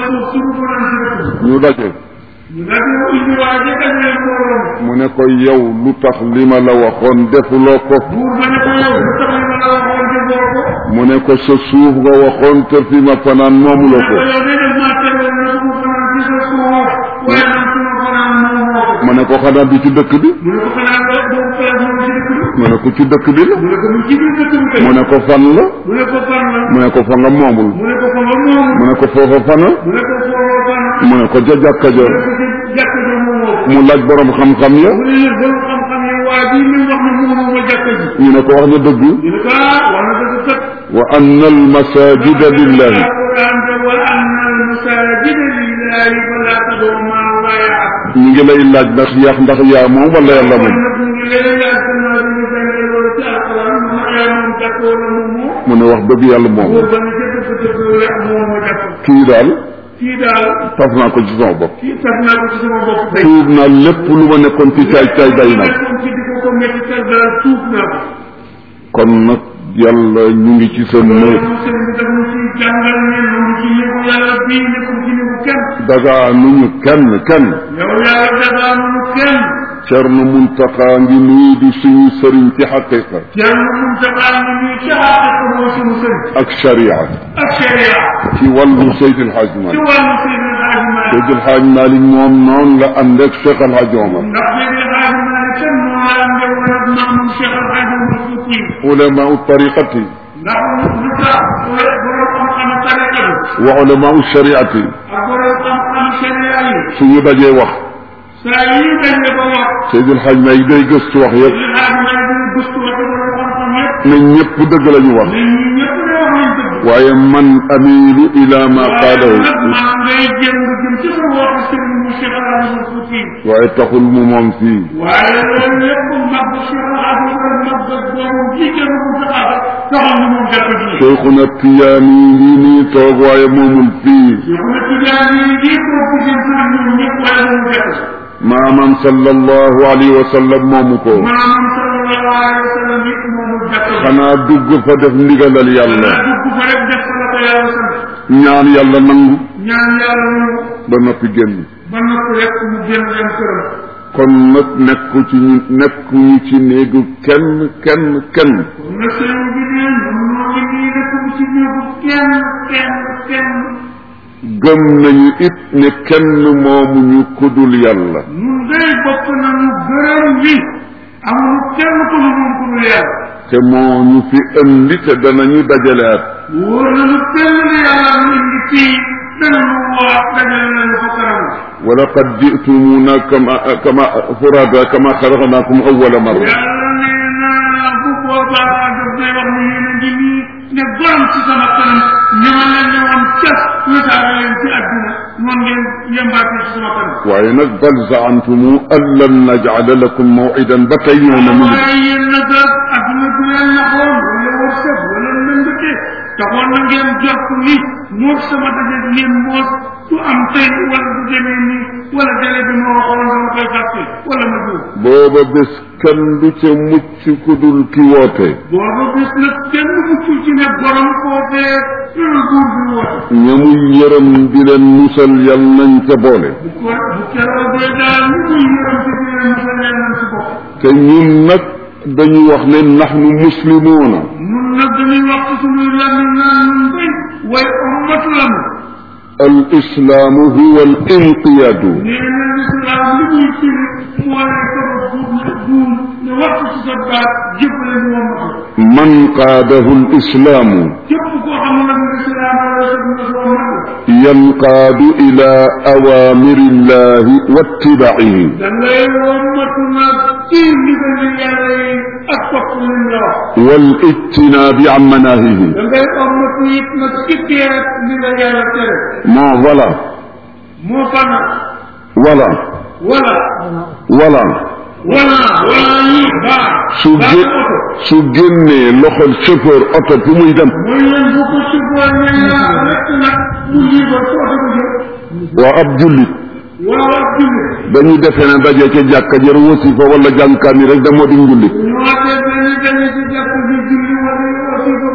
suuf suñu fanaan ci dëkk ñu daje ñu daal di indi waa ji dajale mbooloo mu ne ko yow lu tax li ma la waxoon defuloo ko buur ba ne ko yow lu tax li ma la waxoon defoo ko mu ne ko sa suuf nga waxoon te fi ma fanaan moomuloo ko yow de def maa teroon na su ma fanaan ci sa suuf waaye man su ma fanaan moomoo ko mu ne ko xanaa du ci dëkk bi mu ne ko xanaa doo doo place moom ci dëkk bi mu ne ko ci dëkk bi la mu ne ko mu ci biir dëkk bi kay mu ne ko fan la mu ne ko fan la mu ne ko fa nga moomul mu ne ko fa nga moomu mu ne ko foofa fana mu ne ko foofa fan mu ne ko ja jàkka ja mu ne ko ci jàkk ja moomoo ko mu laaj borom xam-xam ya mu ne leen borom xam-xam yi waa ji mi wax ne moomoo ma jàkk ji ñu ne ko wax na dëgg ñu ne ko ah wax na dëgg kat wa anna al masajida lillahi alquran de wa anna al masajida lillahi fala tad'u ma'a allahi ahad ñu ngi lay laaj ndax yaax ndax yaa moom wala yàlla kon moom nag ñu ngi leen laaj gannaaw bi ñu jàngee loolu ci alquran mu ne yaa moom jàkk wala moomoo mu ne wax dëgg yàlla moom buur ba ne ca dëgg dëgg rek moomoo jàkk kii daal kii daal taf naa ko ci sama bopp kii taf naa ko ci sama bopp tey tuub naa lépp lu ma nekkoon ci caay caay day nag nekkoon ci di ko ko métti tel daal tuub naa ko kon nag yàlla ñu ngi ci sa néeg loolu sëñ bi daf ñu ci jàngal ne ñu ngi ci yëgu yàlla bii nekkul ci yëgu kenn dagaa nu ñu kenn kenn yow yàlla dagaa nu kenn Cerno Muntaxa ngi nii di suñu sëriñ ci xaqiqa kenn mun taxaa ngi nii ci xaqiqa moo suñu sëñ ak sharia ak sharia ci wàllu Seydil Hadj ci Malick wàllu Seydi Hadji Malick Seydil Hadj Malick moom noonu la ànd ak Cheikh El Hadj Omar ndax Seydi Hadji Malick kenn moo la am woon ak maamam Cheikh Al Hadji Omar Fouti ulamau tariqati ndax lu tax borom xam-xam tariqa bi wa ulamau shariati ak borom xam-xam sharia yi suñu dajee wax saa yi dañ la ko wax Seydil Hadj Malick day gëstu wax yëpp li xaar may dina gëstu wax borom xam-xam yëpp ne ñëpp dëgg la ñu wax nit ñi ñëpp ne wax nañ dëgg waaye man amilu ila ma waaye qaalahu nag maa ngay jëm jëm ci sa waxu sëriñ mu Cheikh El Hadji Omar Fouti waaye taxul mu moom fii waaye loolu lépp mag Cheikh El Hadji Omar mag boobu kii kenn ku saxaaba taxul ñu moom jàpp ji Cheikhuna Tiyaani ngi nii toog waaye moomul fii Cheikhuna Tijaani yi di ko ku seen sëriñ ñoom ñëpp waaye moom jàpp maamam sallallahu alayhi wa sallam moomu ko maanaam sallallahu alayhi wa sallam it moomu jàpp xanaa dugg fa def ndigalal yàlla naa dugg fa rek def la ko yàlla sant ñaan yàlla nangu ñaan yàlla nangu ba noppi génn ba noppi rek mu génn dem këram kon nag nekku ci ñu nekkuñu ci néegu kenn kenn kenn kon nag sëriñ bi ne ñun ñoo ngi nii rek mu ci néegu kenn kenn kenn gëm nañu it ne kenn moomuñu kudul yàlla ñun day bokk nañu gërëm bi amul kenn ku ñu moom ku ñu yàlla te moo ñu fi indi te danañu dajaleat wóor nañu kenn ne yàlla ñu indi fii danañu waa dajale nañu fa kanam wa laqad jitumuna kama kama furada kama xalaqnakum awwala marra yàlla nee na bu boobaa daf day wax ne yéen a ngi nii ne borom ci sama kanam ni ma leen ne woon cas wetaare leen ci àdduna noonu ngeen yembaatee ci sama kanam waaye nag bal zaantumu an lan najala lakum mawidan ba tey ñëw na mu ngi waaye yéen nag àdduna bi leen naxoon wala wërsëg wala lëndëte taxoon na ngeen jot ni moog sama daje ngeen moos du am tey wala du demee nii wala délai bi ma waxoon dama koy fàtte wala ma juum booba bés kenn du ca mucc ku dul ki woote booba bis nag kenn muccul ci ne borom foofee loolu buur bi woote ñamuy yërëm di leen musal yal nañ ca boole bu ko bu keroogee daal ñu muy yërëm ci biir musal leen nañ ci bopp te ñun nag dañu wax ne nahnu muslimuuna nun nag dañuy wax ci suñuy làmmiñ naan nun day way ummatu lanu al islaamu huwa al inqiyaadu nee na lislaam li muy firi mooy sama buum buum ne waxtu ci sa baat jëppale ñu wommatu man qaadahu al islaamu képp koo xam ne nag lislaam la sa dina soo mën yanqaadu ila awaamiri llahi wa ittibaa'ihi da ngay wommatu nag ci ndigal yàlla yi ak topp lim la wax wal ijtinaabi an manaahihi da ngay wommatu it nag ci teet li la yàlla tere non voilà moo fa nag voilà wala voilà wala wala yi baa su baa gé oto su génnee loxol chauffeur oto fu muy dem mooy leen bu ko suboon ne yaa rek nag mu liibar ko oto ko jël waa ab jullit waaw ak julli dañu defee ne daje ca jàkka jër wasifa wala jànkaan yi rek da moo di njullit ñoo te dañu dañu ci jàpp bi julli wala wasi ko wala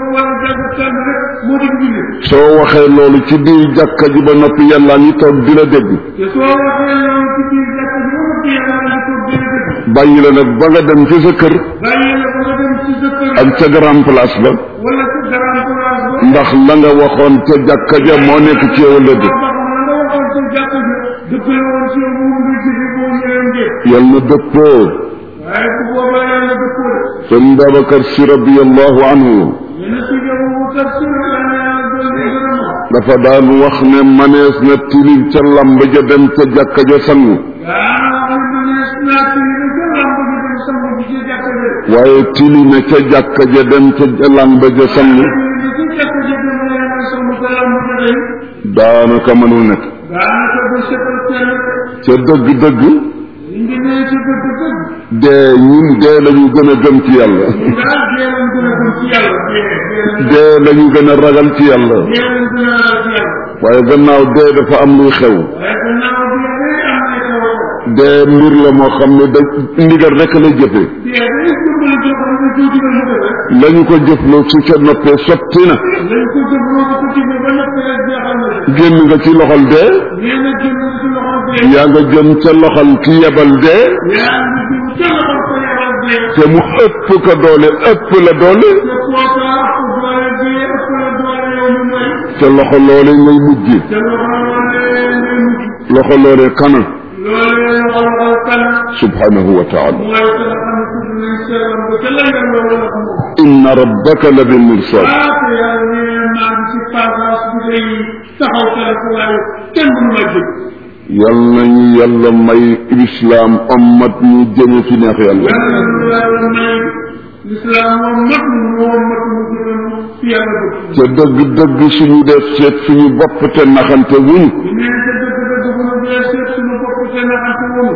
jàng kenn rek moo di julli soo waxee loolu ci biir jàkka ji ba noppi yàlla ngi toog di la dégg te soo waxee loolu ci biir jàkk bi ba noppi yàlla nga ko gën a dëgg bàyyi la nag ba nga dem ci sa kër bàyyi la ba nga dem ci sa kër ak ca grand place ba wala ci grand place ba ndax la nga waxoon ca jàkka ja moo nekk ci yow la dëgg boo xam ne nga waxoon ci jàkk bi dëppale woon ci yow moom nga jëfe boo ñëwee ngeen yal na dëppoo waaye bu boobaa yàlla dëppoo de sëñ Babacar si radiallahu anhu yéen si yow mu tafsir la ne yàlla doon di gërëm dafa daan wax ne manees na tilim ca lamb ja dem ca jàkka ja sangu daana wax ne manees naa tiri na ca lamb ji dem sangu ji ci jàkk bi waaye tilime ca jàkka ja dem ca lamb ja sangu tiri na ci jàkk ji dem la yàlla sangu ca lamb ja day daanaka mënul nekk daanaka ba setal kenn ca dëgg-dëgg li ngi nee ci dëgg dëgg dee ñun dee lañu gën a gëm ci yàlla daal dee lañ gën a gëm ci yàlla dee dee dee lañu gën a ragal ci yàlla dee lañ gën a ragal ci yàlla waaye gannaaw dee dafa am luy xew waaye gannaaw bi day am ay xew dee mbir la moo xam ne da ndigal rek lay jëfe dee day dimbali joo xam ne joo digal mu def rek lañu ko jëfloo su ca noppee sotti na lañ ko jëfloo ko ci bi ba noppi rek jeexal na ci génn nga ci loxol dee nee na jëm ci loxol dee yaa nga jëm ca loxol ki yebal dee yaa ngi jëm ca loxol ko yebal dee te mu ëpp ko doole ëpp la doole te kooka ëpp doole dee ëpp la doole yow mi may te loxo loole ngay mujj te loxo loolee ngay mujj loxo loole kana loolee loxo loxol kan subhanahu wa taala mooy que nga xam ne tudd nañ seeram ba ca la nga loolu la moom inna rabbaka la bil mirsad ah te yàlla nee maa ngi ci passage bi day taxaw telefone kenn mënu ma jëg yal nañu yàlla may lislaam ommat ñu jëme fi neex yàlla yàlla lu yàlla may lislaam moom mat moo mat mu gën fi yàlla bëgg ca dëgg-dëgg suñu def seet suñu bopp te naxante wuñu nee te dëgg-dëgg bu nu dee seet suñu bopp te naxante woonu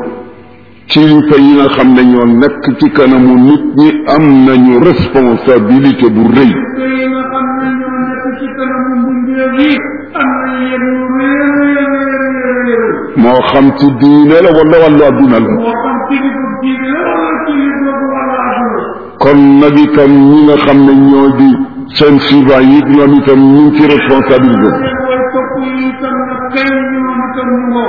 kilifa yi nga xam ne ñoo nekk ci kanamu nit ñi am nañu responsabilité bu rëy te yi nga xam ne ñoo nekk ci kanamu mbindeef yi am na yéen yu réer réer réer réer moo xam ci diine la wala wàllu adduna la moo xam kilifa diine la wala kilifa bu wala àdduna kon nag itam ñi nga xam ne ñoo di seen suivant yi ñoom itam ñu ngi ci responsabilité seen way topp yi itam nag kay ñoom itam ñu ngoo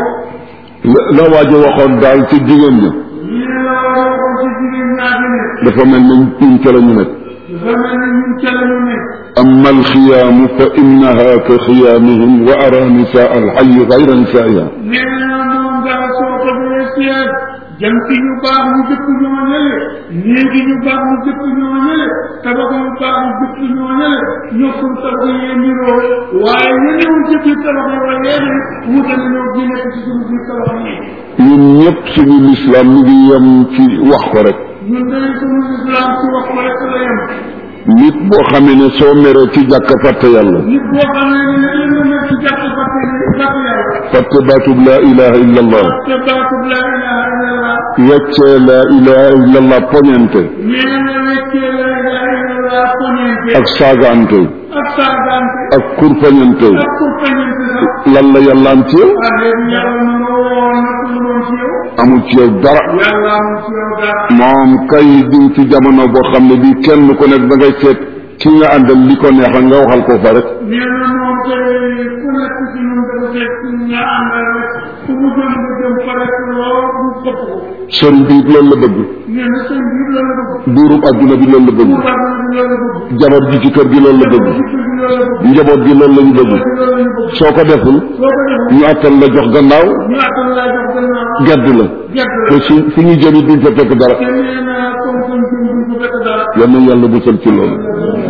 la la waajo waxoon daal ci jigéen ñi ñii la waxoon ci jigéen ñaa fi ne dafa mel ne ñun ca la ñu nekk dafa mel ni ñun ca la ñu nekk أما الخيام فإنها كخيامهم وأرى نساء الحي غير نسائها nee na moom daal soo ko dee seet jant yu baax ñu jëkk ñoo ñële néegi ñu baax ñu jëkk ñoo ñële tabax yu baax ñu jëkk ñoo ñële ñokkul tabax yee niroo waaye ñenewul ci biir tabax yi waaye yéene wute nañoo gi nekk ci suñu biir tabax yi ñun ñëpp suñu lislaam mi ngi yem ci wax ko rek ñun day suñu islam ci wax ko rek la yem nit boo xamee ne soo meree ci jàkk fàtte yàlla nit boo xamee ne li nga nekk ci jàkk fàtte ne fàtte yàlla fàtte baatub laa ilaha illa allah te baatub laa ilaha illallah weccee laa ilaha illa allah poñente nee na weccee laa ilaha illallah poñente ak saagaante ak saagante ak kurpañante ak kurpañante sax lan la yàlla am ci yow ah léegi yàlla na nga woo nag lu doon ci yow amul ci yow dara yàlla amul ci yow dara moom kay di ci jamono boo xam ne bii kenn ku nekk da ngay seet ki nga àndal li ko neexal nga waxal ko fa rek nee na moom kay ku nekk ci ñun dafa fekk nga àndal rek fu mu jëm nga jëm fa rek loo mu këpp ko sëriñ bi it loolu la bëgg nee na sëñ bi loolu la bëgg buurub adduna bi loolu la bëgg mu baax na loolu la bëgg jabar ji ci kër gi loolu la bëgg ci kër gi loolu la bëgg njaboot gi loolu la ñu bëgg loolu la ñu bëgg soo ko deful soo ko defee ñu attal la jox gannaaw ñu attan laa jox gannaaw gedd la gerte te la su fu ñu jëm it duñ fa fekk dara te nee na comme comme jëm duñ ko fekk dara yal na yàlla musal ci loolu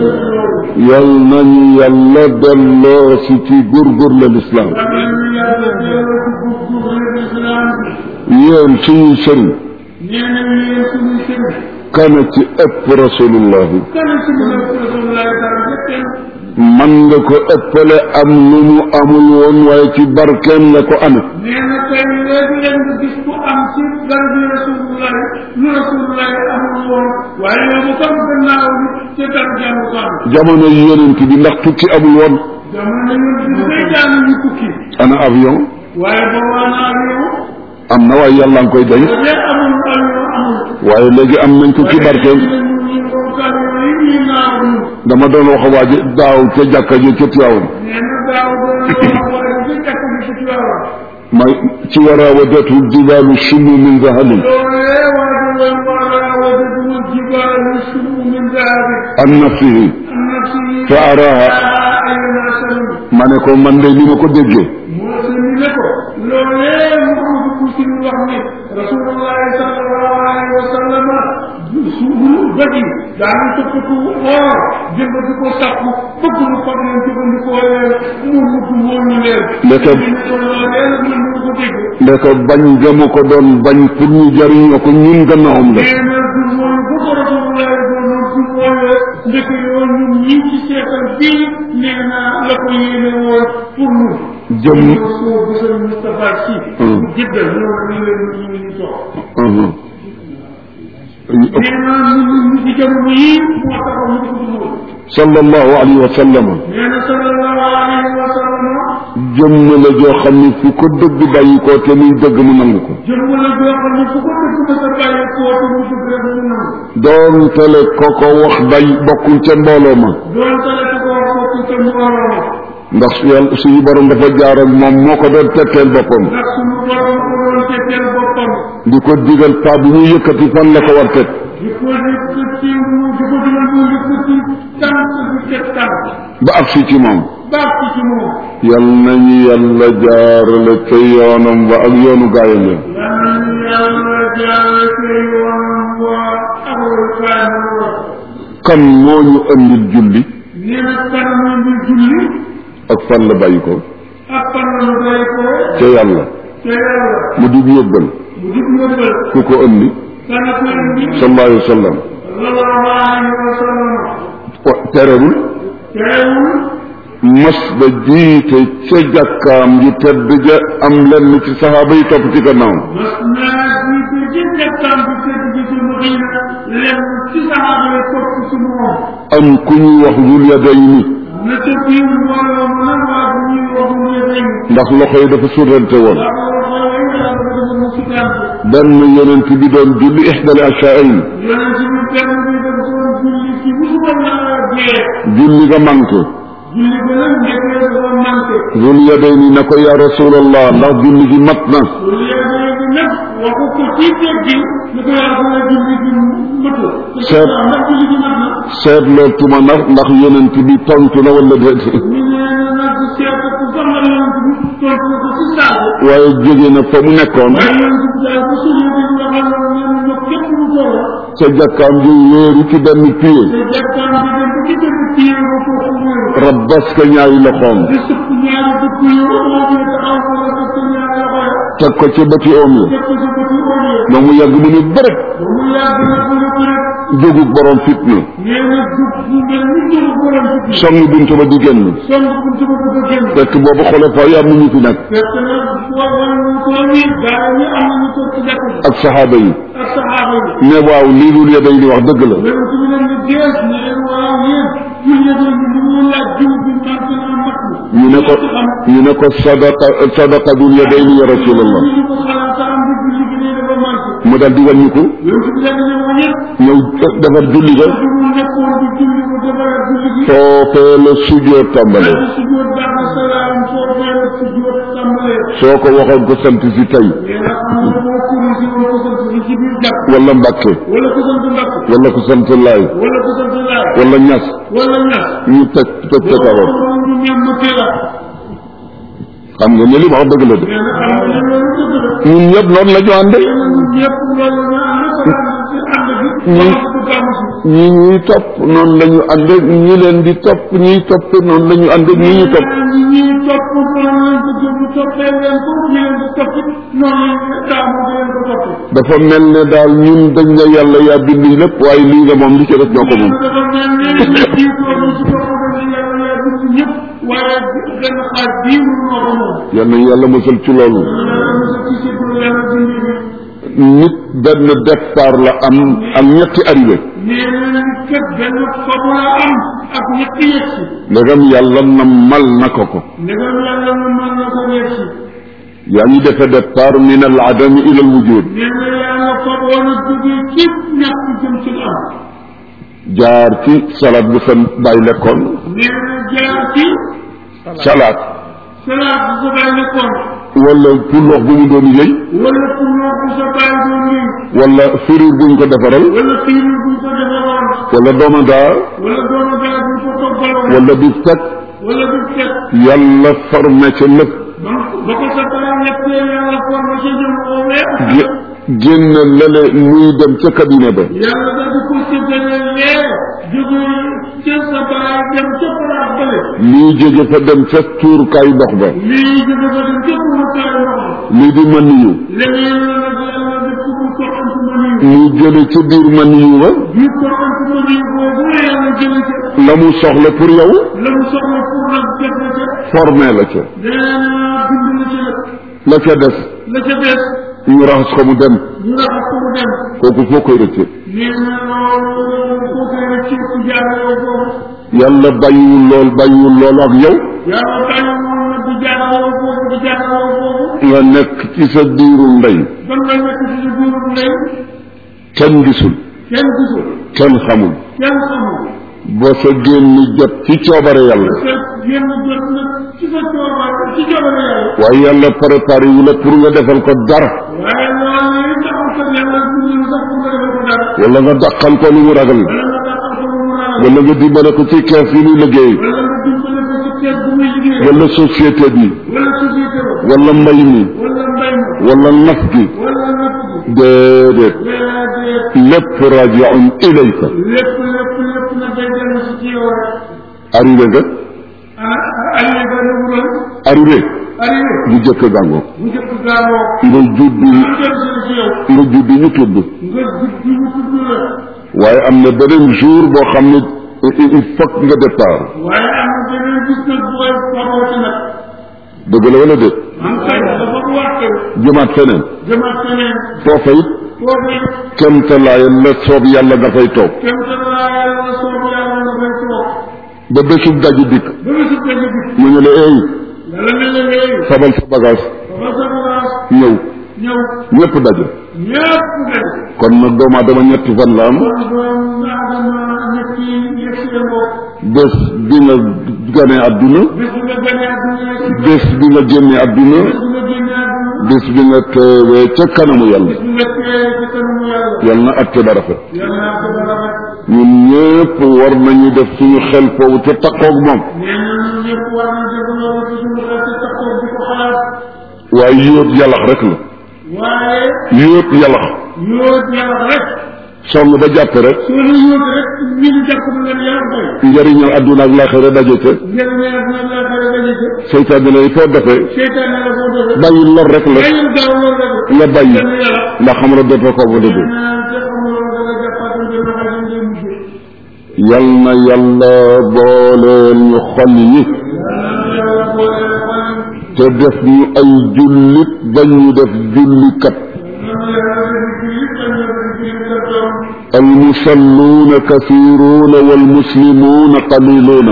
yal nañu yàlla delloo si ci góorgóorlu lislaam yéen suñuy sëriñ kana ci ëpp rasulullahi man nga ko ëppale am lu mu amul woon waaye ci barkeem nga ko ame jamono yonent bi ndax tukki amul woon ana avion waaye booba naa yow am na waaye yàlla nga koy denc léegi amul avion amul waaye léegi am nañ ko ci barkeem dama doon wax waa ji daaw ca jàkka ji ca Tiwaawan nee na daaw doon wax waaye ci jàkk bi ci Tiwaawan may ci warawadatu jibaalu shummu min zahabin loolee waa ji woon wala wajadu jibaalu sumu min dahabi an nafsihi am na si fa araha ayna salim ma ne ko man de ni ma ko déggee moo si ni ne ko loolee Muhammadu Kusiri wax ni rasulullahi sallallahu alayhi wa sallam suñu bët yi daanu tëkkatu or jënd di ko sàkku bëgg lu fab leen jëfandikoo leen mu mujj woon ñu leen Ndeke- ñu ne ko loolee la mën na ko dégg ndeke bañ ga mu ko doon bañ pour ñu jariñoo ko ñun gannaawam la nee na du mooy bu ko rasulullahi doonoon du mooy ndeke yoo ñun ñii ci seetal bii nee na la ko yéene woon pour ñun jëm soo gisal Moustapha Sy Hmm. jëggal ñoo ñu leen ñu ngi ñu toog Mhm. nee na ñun ñu ci jamono yii moo taxaw ñu ko dugg sallallahu alayhi wa sallam nee na sallallahu alayhi wa sallam jëmm la joo xam ne fu ko dëgg bàyyi ko te muy dëgg mu nangu ko jëm la joo xam ne fu ko dëgg ma sa bàyyi koo te mu dëgg rek mu nangu doon tele ko ko wax day bokkul ca mbooloo ma doon tale ko ko wax ko te mbooloo ma ndax yàlla suñu borom dafa jaar ak moom moo ko doon tetteel boppam ndax suñu borom ko doon tetteel boppam di ko digal paa bi muy yëkkati fan la ko war teg di ko yëkkati mu di ko digal mu yëkkati tànk di teg tànk ba agsi ci moom baax ci ci moom yal nañu yàlla jaarale ca yoonam ba ak yoonu gaayam ya yàlla yàlla jaare ci yoonam waa awal kaana wa kan moo ñu andil julli nee na kan mu ngi julli ak fan la bàyyi ko ak fan la day ko ca yàlla te yàlla mu di yóbbal mu di yóbbal ku ko andi kana ko indi sallallahu alayhi wa sallam sallallahu alayhi wa sallam wa- terewul teewul mas ba jiite ca jàkkaam ju tedd ja am lenn ci saxaaba yi topp ci gannaaw mas naa jiite ci jàkkaam bi tedd bi ci Madina lenn ci saxaaba yi topp ci moom am ku ñuy wax Zul Yadayni na ca biir mbooloo mu nag waa bu ñuy wax mu yëgañ ndax loxo yi dafa surrante woon ndax loxo yi yàlla dafa mu sutante benn yonent bi doon julli ixdal ashaain yonent bi benn bi daf doon julli ci musu ko naa gee julli nga manqué julli ba nag njëkkee dafa manqué Zul Yadayni ne ko ya rasulallah ndax julli gi mat na loolu yëgee bi nag waxu ko ci teggi ni ko yàlla dana julli gi mëtu Seet. ndax julli gi mat na seetloo tuma ndax ndax yonent bi tontu na wala déet ñu ne nag di seet ku sax la yonent bi tontu na ko ci saabu waaye jóge na fa mu nekkoon waaye yonent bi daal bu suñu bi ñu waxal na ne ñu képp mu toll ca jàkkaam ji wéeru ci benn pied te jàkkaan bi dem ba ci benn téye ba foofu wéeru rabbas ka ñaari loxoom di sëpp ñaari dëkk yu oo bi taxaw ko la sëpp ñaari loxo ya teg ko ci bëti oom yi teg ko ci bëti oo yi ba mu yàgg mu ne bërëb ba mu yàgg nag mu ne ko rek jógu borom fitna nee na jub bu mel ni jëlu borom ci song buntu ba di génn song buntu ba bëgg a génn fekk boobu xulafa yi am nañu fi nekk fekk na boo wàllu ko nii gaa yi am nañu toog ci jàkk ji ak saxaaba yi ak saxaaba yi ne waaw lii dul ya day di wax dëgg la yonent bi leen di gees ne leen waaw yéen julli bi ñu ñu laaj jiw bi man ko na mat na ñu ne ko ñu ne ko sadaqa sadaqa dul ya day ni ya rasulallah ñu ko xalaat am bi julli bi ne dafa manqué mu dal di wàññiku yonent bi daal di ne ko ñëpp ñëw defar julli ga du mu nekkoon di julli ko defaraat julli gi foofee la sujjoot tàmbale daal di sujjóot baax na salaam soo fee la sujjóot tàmbalee soo ko waxoon ko sant si tey mais nag xam nga boo corrigé woon ko sant bi ci biir jàpp wala Mbàkke wala ko sant mbakk wala ko sant laay wala ko sant laaj wala ñas wala ñax ñu teg teg ca kawam ñu ñem ma la xam nga ne li wax dëgg la de mais nag xam nga loolu dëgg la ñun ñëpp noonu la ñu ànde ñëpp loolu ñu ànd ko ànd ci ànd bi ñun wax ko gàmm si ñi ñuy topp noonu la ñu ànde ñi leen di topp ñiy topp noonu la ñu ànde ñi ñu topp ñi ñuy topp noonu lañ ko jëm toppee leen ko ñu leen di topp noonu lañ taamu di leen ko topp dafa mel ne daal ñun dañ ne yàlla yaa bind lépp waaye lii nga moom li ci def ñoo ko moom dafa mel ne ñu jiitoon ci bopp dañ yàlla yaa bind ñëpp waaye benn xaaj bii mu moo ko moom yal nañu yàlla musal ci loolu yàlla mos a ci pour yàlla bind bi nit benn départ la am ak ñetti arrivé nee na nit kat benn fabu la am ak ñetti yegsi ndegam yàlla na mal na ko ko ndegam yàlla na mën na ko yegsi yaa ngi defe départ min al adami ila al wujud nee na yàlla faboon a jógee ci ñàkk jëm ci am jaar ci salade bu sa bàyyi lekkoon nee na jaar ci salade salaat bu sa bàyyi nekkoon wala puloox bu mu doon yëy wala pour bu sa bàyyi doon ñëw wala firiir bu ñu ko defaral wala fiir buñ ko defaroon wala domadaa wala doomu dara buñ ko toggaloon wala bi teg wala du teg yàlla formé ca lépp ba ba ko sa bàyyi nekkee yàlla forme ci jëm oowee gé- génn lale muy dem ca cabinet ba yàlla da di ko séddale lee jóge ca sa bàyyi dem ca palaas bële lii jóge fa dem ca tuurkaayu ndox ba lii jóge fa dem ca pourkaay ndox lii di mën yu leneen la nag yàlla def ko mu toxantu ma nii mu jële ca biir mën yu ba ñu toxantu ma nii boobu la yàlla jële ca la mu soxla pour yow la mu soxla pour nag def na ca formé la ca nee na bind na ca la ca des la ca des ñu raxas ko mu dem ñu raxas ko mu dem kooku foo koy rëcce nee na loolu koo koy rek ci ci jaarale foofu yàlla bàyyiwul lool bàyyiwul lool ak yow yàlla bàyyi moom nag di jaarale foofu di jaarale foofu nga nekk ci sa biiru ndey ban nga nekk ci sa biiru ndey kenn gisul kenn gisul kenn xamul kenn xamul ba sa génn jot ci coobare yàlla te yenn jot nag ci sa coobare ci coobare yàlla waaye yàlla préparé wu la pour nga defal ko dara waaye loolu yi taxul ko yàlla dundal sax pour nga defal ko dara wala nga dàqal ko lu mu ragal wala nga dàqal ko lu mu ragal wala nga dimbale ko ci kees yi muy liggéey wala nga dimbale ko ci kees bu muy liggéey wala société bi wala société ba wala mbay mi wala mbay ma wala naf gi wala napp gi déedéet déedéet lépp rajiun ilayka lépp lépp lépp na day dellu si ci yow rek arrivé nga ah arrivé ba ne mu doon arrivé arrivé bu jëkk gàngoo bu njëkk gaawoo nga judd mu dellu si ci yow nga judd ñu tudd nga jub bi mu tudd la waaye am na beneen jour boo xam ne il il faut que nga départ waaye am na beneen gis nag bu koy farooti nag dëgg la wala déet man kay dafa bu wàtte jëmaat feneen jëmaat feneen foofa it foofu it kemtalaayal la soob yàlla nga fay toog kenn te laa yàlla soob yàlla nga fay toog ba bésub daju dikk ba nga si dëgg bi mu ne la eey yàlla ne la léegi sabal sa bagage ba sa bagage ñëw ñëw ñëpp daje ñëpp daje kon nag doomu aadama ñetti fan la am kon doom aadama ñett yi yegg si mbokk bés bi nga gane àdduna bés bu nga gënee àdduna yegg si bés bi nga génne àdduna bés bu nga génnee àdduna bés bi nga teewee ca kanamu yàlla bés bu nga teewee ci kanamu yàlla yàlla na atte ba rafet yàlla naa ko dara rek ñun ñëpp war nañu def suñu xel foofu te takkoog moom nee na ñun ñëpp war na def loolu ci suñu xel ci taxaw di ko xalaat waaye yóot yàllax rek la waaye yóot yàllax yóot yàlla rek song ba jàpp rek soo la yóot rek ñun jàpp na leen yàlla koy njëriñal àdduna ak laaxira daje ca njëriñ la dina la xare daje ca seytaane lay foo defee seytaan la boo defee bàyyi lor rek la bàyyil gaaw loolu rek nga bàyyi kenn yàlla ndax xam nga dootoo ko fa dëgg naan te xamuloo danga jàppaatoon te loxo yi ngay mujjee yal na yàlla booleel ñu xol yi yàlla boole xol te def ñu ay jullit bañ ñu def jullikat المصلون كثيرون والمسلمون قليلون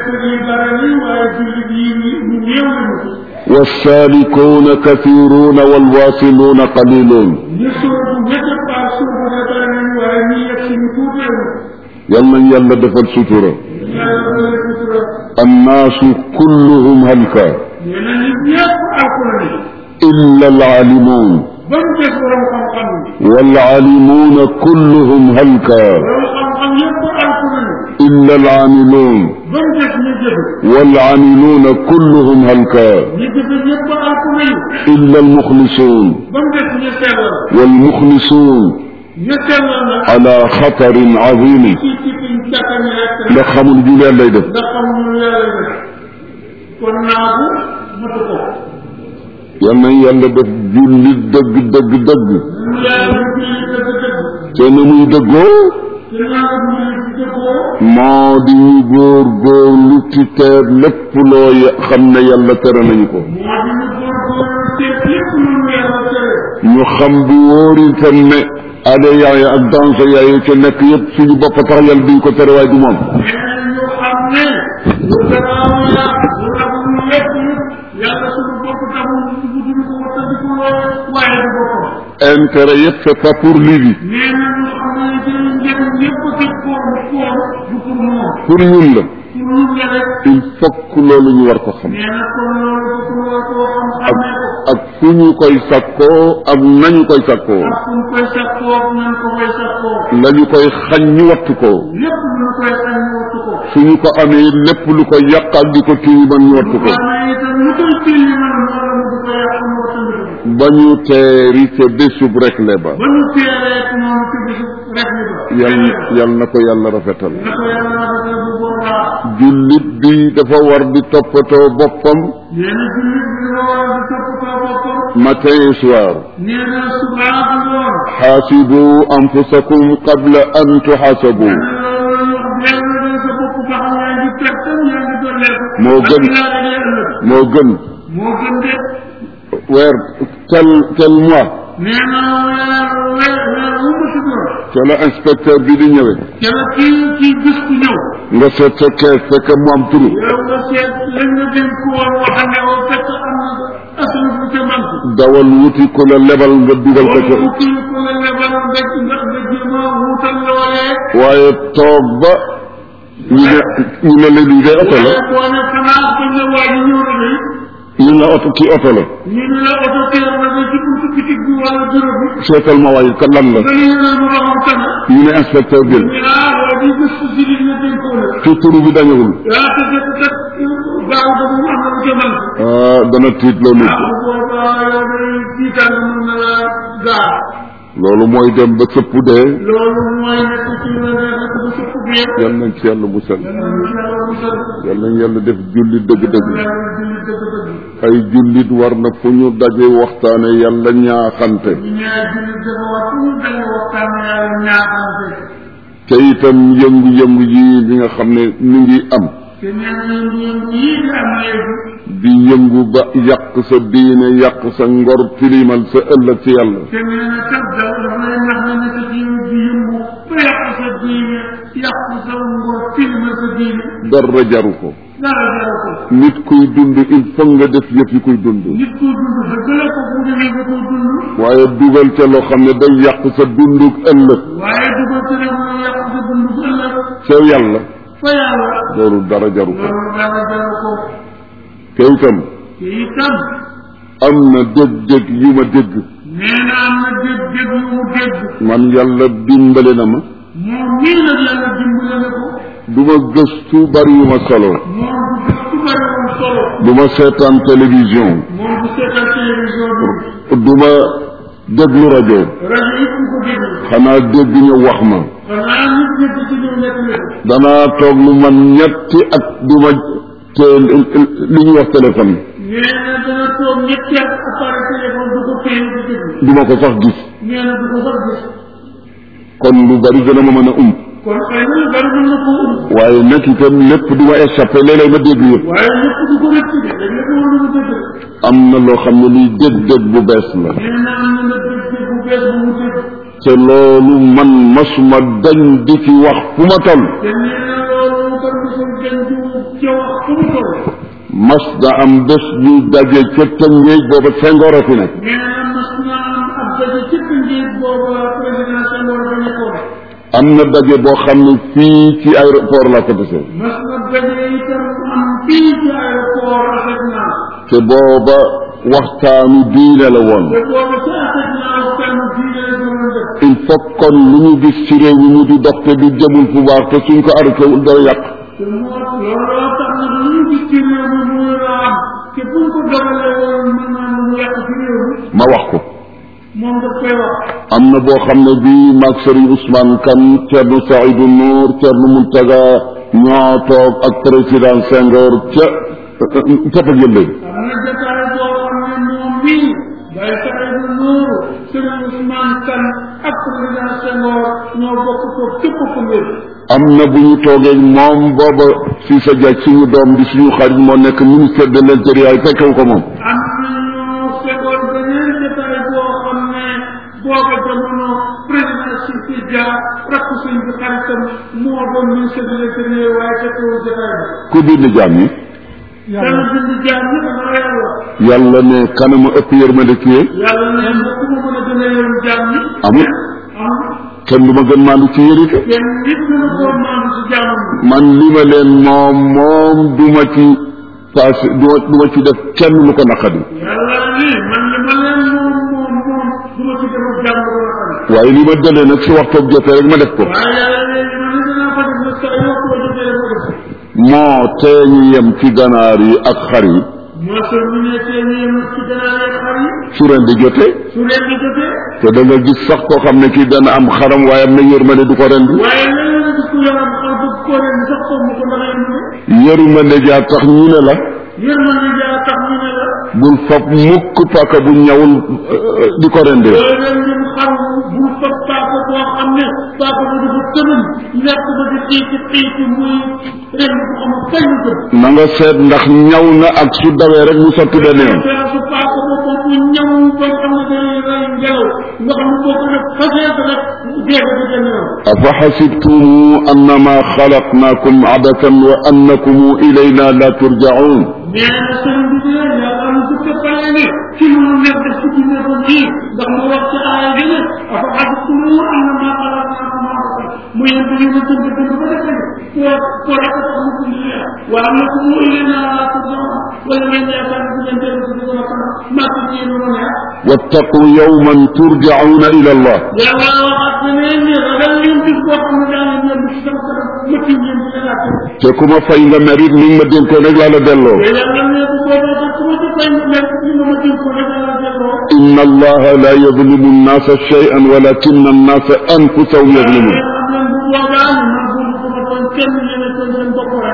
والسالكون كثيرون والواصلون قليلون يلا يلا دفل سترة الناس كلهم هلكا إلا العالمون والعالمون كلهم هلكا إلا العاملون والعاملون كلهم هلكا إلا المخلصون والمخلصون على خطر عظيم لخم الجلال ليدف yal nañ yàlla def julli dëgg dëgg dëgg te na muy dëggoo moo di ñu góor góorlu ci teer lépp loo xam ne yàlla tere nañu ko ñu xam bu wóori itam ne aada yaay ak danse yaay ca nekk yëpp suñu bopp tax yàlla duñ ko tere waaye du moom intérêt yëpp c'est pas pour lui bi nee na ñu xam ne njëriñ njëriñ yëpp tëj ko koor du pour moom pour ñun la pour ñun la rek il faut que loolu ñu war ko xam nee na kon loolu dafa war koo xam ak xamee ko ak fu ñu koy sakkoo ak nañu koy sakkoo ak fu ñu koy sakkoo nan ko koy sakkoo lañu koy xañ ñu wattu ko lépp lu ñu koy xañ ñu wattu ko suñu ko amee lépp lu ko yàqal di ko tilimal ñu wattu ko waaye itam lu koy tilli man wala mu di ko yàq mu wattandiku ko ba ñu teeri ca bésub rek le ba ba ñu teeree ci noonu ci bisu rek ni ba yal yal na ko yàlla rafetal na ko yàlla rafetal bu boobaa jullit bi dafa war di toppatoo boppam nee na jullit bi dafa war di toppatoo boppam matin et soir nee na subaa bi lool xaasibu anfusakum qabla an tuxaasabu Moo gën. moo gën moo gën de weer tel tel mois nee na weer weer weer wu ma si doon ca la inspecteur bi di ñëwee ca la kii kii gis ku ñëw nga seet sa kees fekk mu am turu yow nga seet lañ nga dénk ko woon waxande woo fekk am na asal bu ca manque dawal wuti ku la lebal nga dugal ko ca wala kii ku la lebal nga nga nga jéem a wutal loolee waaye toog ba ñu ne ñu ne la lii de oto la waaye boo ne xanaa bañ la waa ji ñëw na de ñu ne oto kii oto la ñu ne la oto teer na ba ci buntu bitig bi wala bureau bi seetal ma waaye kan lan la nga ñu ne mu waxam tane ñu ne inspecteur bi ñu ne ah waa ji gis ko si li nga dénkoo la ci turu bi dañewul yaa te fekk kat gaaw ba mu am na lu ca manque ah dana tiit loo nit ah bu boobaa yow day tiitaan mën na la gaar loolu mooy dem ba sëpp dee loolu mooy nekk ci la nekk ba sëpp bi yëpp yal nañ ci yàlla musal yàlla yàlla musal yal nañ yàlla def jullit dëgg-dëgg yàlla julli dëgg-dëgg ay jullit war na fu ñu daje waxtaane yàlla ñaaxante ñu ñaar julli dafa war fu ñu dañu waxtaan yàlla ñaaxante te itam yëngu-yëngu yi bi nga xam ne mi ngi am te nee na yëngu-yëngu yii di am léegi di yëngu ba yàq sa diine yàq sa ngor tilimal sa ëllëg ci yàlla te nee na kat da dafa lay nax na ne sa diine di yëngu ba yàq sa diine yàq sa ngor filma sa diine dara jaru ko dara jaru ko nit kuy dund il faut nga def yëf yi kuy dund nit ko dund dëgg la ko bu demee ba ko dund waaye dugal ca loo xam ne day yàq sa dunduk ëllëg waaye dugal ci rek mu yàq sa dund bu ëllëg ca yàlla fa yàlla loolu dara jaru ko loolu dara jaru ko te itam te itam am na dégg-dégg yu ma dégg nee na am na dégg dégg yu mu dégg man yàlla dimbale na ma moom nii nag yàlla dimbale na ko du ma gëstu bari yu ma solo moom du gis ku bëri woon solo du ma seetaan télévision moom du seetal télévision bi du ma déglu rajo rajo yi ku ko déglu xanaa dégg ñu wax ma xanaa nit dégg ci ñëw nekk na ko danaa toog lu man ñetti at du ma te li ñuy wax téléphone nee na dana toog ñetti at appareil téléphone du ko téye di déglu du ma ko sax gis nee na du ko sax gis kon lu bari dana ma mën a um kon xëy na lu bari mën na koo um waaye nag itam lépp du ma échappé léeg-léeg ma dégg yëpp waaye lépp du ko rëcc de dañ la ko war a dégg am na loo xam ne liy dégg-dégg bu bees la nee na am na nag dégg bu bees bu mu dégg te loolu man masuma dañ di ci wax fu ma toll te nee na loolu kon mosul dañ di ca wax fu mu toll mas da am bés ñu daje ca Tëngéej booba Senghor a fi nekk nee na mas na am ab daje ci njiit booba président Senghor ba nekkoon am na daje boo xam ne fii ci aéroport laa ko desee mas na daje itam am fii ci aéroport rafet naa te booba waxtaanu diine la woon te booba ci rafet naa waxtaanu diine la doon def il faut kon lu ñu gis ci réew mi mu di dox te du jëmul fu baax te suñ ko arrêté wul dara yàq te moo looloo tax nag lu ñu gis ci réew mi muy raam te buñ ko dogalee woon mën naa mu yàq ci réew mi ma wax ko moom daf koy wax am na boo xam ne bii maag Serigne Ousmane Kane Thierno Saïdou Nour Thierno Mountaga ñoo toog ak président Senghor ca Papa Yëlle am na jotaay boo xam ne moom mii day saxee du nuuru Serigne Ousmane Kane ak président Senghor ñoo bokk toog képp ku ngeen am na bu ñu toogee moom booba si sa jaaj suñu doom di suñu xarit moo nekk ministère de l'intérieur fekkewu ko moom am nañu fekkoon beneen jotaay boo xam ne booba jamono président Sisi Dia rakku sëñ bi xaritam moo doon ministre de l'intérieur waaye fekkewul jotaay ba ku bind jaam yi dana bind jaam ñi dana yàlla yàlla ne kanama ëpp yërmande kii yàlla ne bu ku ma mën a gën a yërëm jaam ñi amul am kenn du ma gën maandu ci yërite kenn nit gën a koo maandu si jaamam bi man li ma leen moom moom du ma ci passé du ma du ma ci def kenn lu ko naqadi yàlla lii man li ma leen moom moom moom du ma ci defal jàmm ba nga xam waaye li ma dalee nag su waxtoog jotee rek ma def ko waaye yàlla léegi man li dinaa ko def nag saa yoo ko jotee rek ma def moo tee ñu yem ci ganaar yi ak xar yi moo tax ñu ne tey ñu yem ci gannaaw yeeg xar yi su ren di jotee su leen di jotee te da nga gis sax koo xam ne kii dana am xaram waaye am na yërmande du ko rendi waaye léeg-léeg nga gis ku yaram xar bëgg koo ren sax ko mu ko ndax yem ne yërmande jaar tax ñu ne la yërmande jaa tax ñu ne la bul fab mukk paaka bu ñawul euh, di ko rendee boo leen dim xar bu fab paaka boo xam ne paaka bu dafa tënal lekk ba di xiiti xiiti muy ren bu amul fay lu jëm na nga seet ndax ñaw na ak su dawee rek mu sotti benn yoon te su paaka boobu bu ñëw ba xam ne day rey ngelaw nga xam ne boo ko def faseet rek dee ba di génn yoon afa xasibtum annama xalaqnakum abatan wa annakum ilayna la turjaun nee na sëriñ bi de yàlla am su fekkale ne ci lu mu nekk def ci dundee ko nii ndax mu wax ci aaya bi ne afa xasibtum annama xalaqnakum abatan mu yem bi ñu dund dund ba def ne foo foo rek a tax mu dund leen wa annakum ilayna la turjaun wala ngeen yaakaar ne bu ngeen dellu si dugg na kanam maa ko ci yéen lu neex wattaqu yawman turjauna ila allah yàlla waxaat na ne ni ragal leen bis boo xam ne daa leen yem ci sama kanam ma tiim leen di leen àtte te ku ma fay nga merit li nga ma dénkoon rek laa la delloo te yàlla ne bu boobaa sax ku ma ci fay mu nekk li ma ma tiim ko rek laa delloo inna allaha la yadlimu annasa shay'an walakin annasa anfusahum yadlimun am leen bu boobaa ne man bu ko ma doon kenn yéene ko seen bopp rek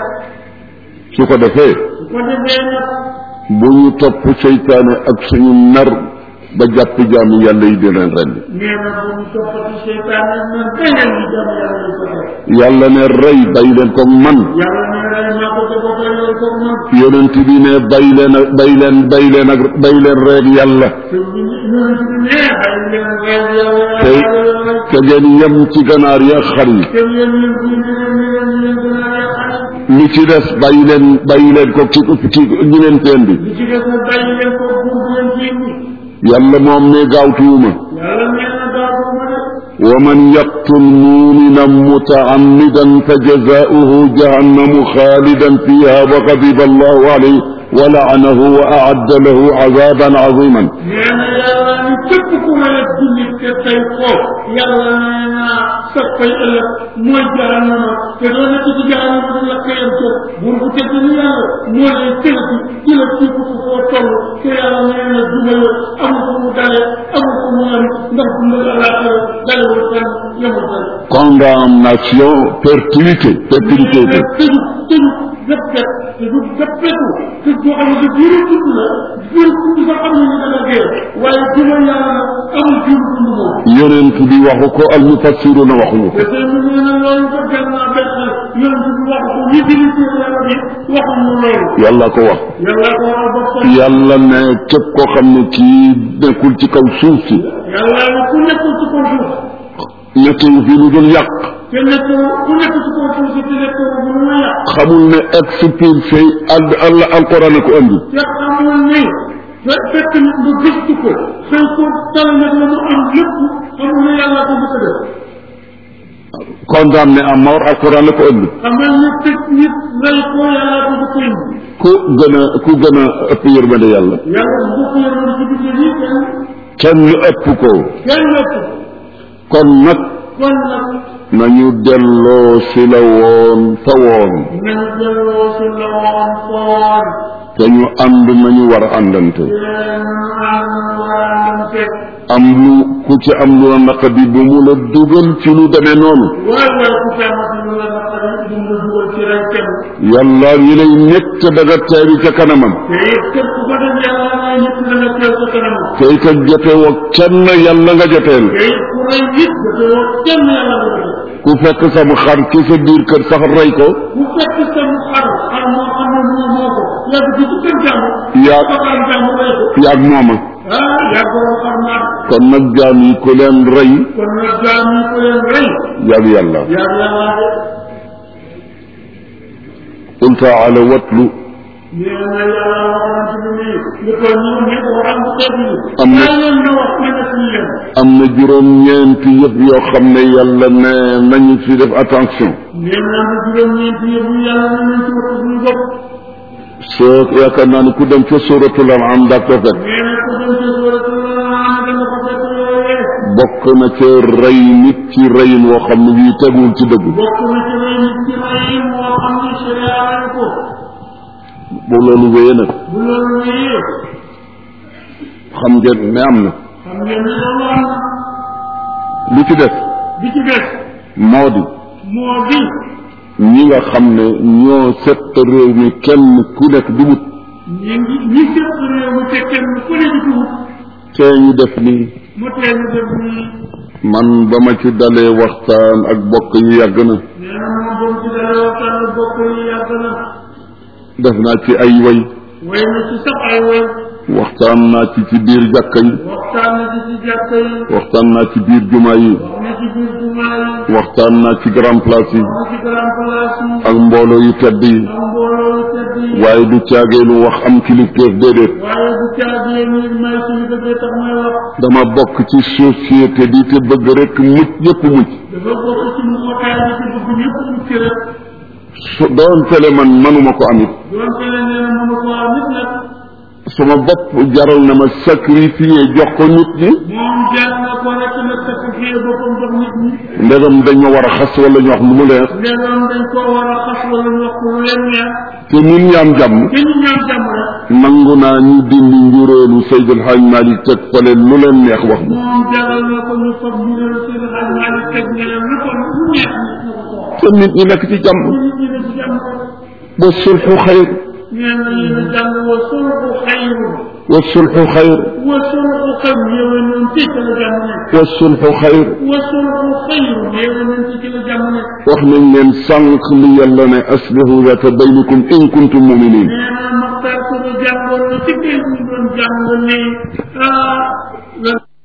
su ko defee su ko defee nag bu ñu topp seytaane ak suñu nar ba jàpp jaami yàlla yi di leen rendi nee na bu ñu toppati seytaane nan beneen yi jàmm yàlla yi ko def yàlla ne rey bay leen ko man yàlla ne rey maa ko te boppee loolu ko man yonent bi ne bay leen ak bay leen bay leen ak bay leen reeg yàlla te bu ñu ñëwee ci ne ay leen rey yàlla te yàlla te ngeen yem ci ganaar yi ak xar yi te yéen leen bu ñu leen leen leen gën a yàqal li ci des bàyyi leen bàyyi leen ko ci ci ñi leen teen bi li ci des nag bàyyi leen ko buur bu leen fi indi yàlla moom ne gaawtuwuma yàlla nee na daa ko ma de ومن يقتل مؤمنا متعمدا فجزاؤه جهنم خالدا فيها وغضب الله عليه ولعنه وأعد له عذابا عظيما nee na yàlla ni képp ku rey jullit te tey ko yàlla nee na sa fay ëllëg mooy jahannama te doo nekk ci jahannama di la kayam ca buur bu tëdd ni yàlla moo lay tëlati di la ci ko foo toll te yàlla nee na duma la amul fu mu dale amul fu mu yem ndax dundal àllaaxira dalewul fenn yemul fenn condamnation perpétuité perpétuité tëju tëju gëppet tëju gëppetu te boo xam ne biiru dund la biiru dund sax xam ne ni dana dee waaye duma yàlla nag amul biiru dund moom yonent bi waxu ko al mufassiruna waxuñu ko te tey mu nee na loolu ko gën naa benn yonent bi wax ko ñi dili ci yàlla bi waxuñu loolu yàlla ko wax yàlla ko wax boppam yàlla ne képp koo xam ne kii nekkul ci kaw suuf si yàlla ne ku nekkul ci kaw suuf nekkul fi lu dul yàq te nekk ku nekk ci kaw suuf si te nekk bu lu ma yàq xamul ne expulsé al al alquran a ko andi te xamul ni fe fekk nit nga gëstu ko xëy ko tal nag la mu am lépp xamul ne yàlla ko bëgg a def condamné à mort alquran la ko andi xamal ne tëj nit rey ko yàlla ko bëgg a indi ku gën a ku gën a ëpp yërmande yàlla yàlla bu ko yoroon ci biir yi kenn kenn ëpp ko kenn ëpp kon nag kon nag nañu delloo si la woon fa woon nañu delloo si la woon foon te ñu ànd nañu war a àndante yéen ànd waarante am lu ku ci am lu la naqadi bu mu la dugal ci lu demee noonu waay waay ku feemati lu la naqari bu mu la dugal ci rey kenn yàlla yi lay nekk te daga teeri ca kanamam te it képp ku ko def yàlla ngay nit la nga teew sa kanam te itam jotewoo kenn yàlla nga joteel te it ku rey nit da te woo kenn yàlla nga def ku fekk sam xar ci sa biir kër sax rey ko bu fekk sam xar xar moo xam ne moo moo ko yàgg ci ci kër jàmm yaa sa xar jàmm rey ko yaag mooma ah yàgg borom xar maat kon nag jaam yi ku leen rey kon nag jaam yi ko leen rey yaag yàlla yàgg yàlla de qul taala watlu nee na yàlla waxoon ci ni li ko ñoom ñëpp waxal bu xeet yi Am na- yaa leen na wax ma def leen am na juróom-ñeenti yëf yoo xam ne yàlla ne nañu fi def attention nee na am na juróom-ñeenti yëpp yu yàlla na nañ ci wax suñu bopp soo yaakaar naa ne ku dem ca suratul an'am daa ko fekk nee na ko dem ci suratul An'am dana ko fekk loolee bokk na ca rey nit ci reyin woo xam ne bii teguwul ci dëgg bokk na ci rey nit ci rey moo xam ne sharia lañ ko bu loolu wéyee nag bu loolu wéyee xam ngeen ne am na xam ngeen ne loolu am na lu ci def bi ci des moo di moo di ñi nga xam ne ñoo set réew mi kenn ku nekk di wut ñi ngi ñi séq réew mi te kenn ku ne di ko wut tee ñu def nii mu tee ñu def nii man ba ma ci dalee waxtaan ak bokk yi yàgg na nee na moom ba mu ci dalee waxtaan bokk yi yàgg na def naa ci ay way way na ci sax ay way waxtaan naa ci ci biir jàkka yi waxtaan na ci ci jàkka yi waxtaan naa ci biir jumaa yi wax na ci biir jumaa yi waxtaan naa ci grand place yi wax na ci grand place yi ak mbooloo yu tedd yi am mbooloo yu tedd yi waaye du caageelu wax am kilifteef déedéet waaye bu caagee ni may suñu dëggee tax may wax dama bokk ci société bi te bëgg rek mucc ñëpp mucc dafa bokk ci mu xotaay bi ci bëgg ñëpp mucc rek su doon tele man manuma ko amit doon te ne nee na mënu ko am nit nag sama bopp jaral na ma sacrifier jox ko nit ñi moom jaar na ko rek nag sacrifié boppam jox nit ñi ndegam dañ ma war a xas wala ñu wax lu mu leer ndegam dañ ko war a xas wala ñu wax ko lu leen neex te nit ñi am jàmm te ñu ñaan jàmm rek nangu naa ñu dindi njuréelu Seydil Hadj Malick teg fale lu leen neex wax ma moom jaral na ko ñu fab ñu leen seen xaj maa ngi teg ne leen lu ko lu neex nit na ko ko wax te nit ñi nekk ci jàmm nit ñi ne ci jàmm rek wa sulxu xayr nee na yéen a jàng wa sulxu xayru wa sulxu xayr wa sulxu xayru yéwee noonu ci ci la jàmm nekk wa sulxu xayr wa sulxu xayru yéwee noonu ci ci la jàmm nekk wax nañ leen sànq li yàlla ne aslihu zata baynikum in kuntum muminin nee na Maxtaar ko jàngoon na ci biir ñu doon jàng ne ah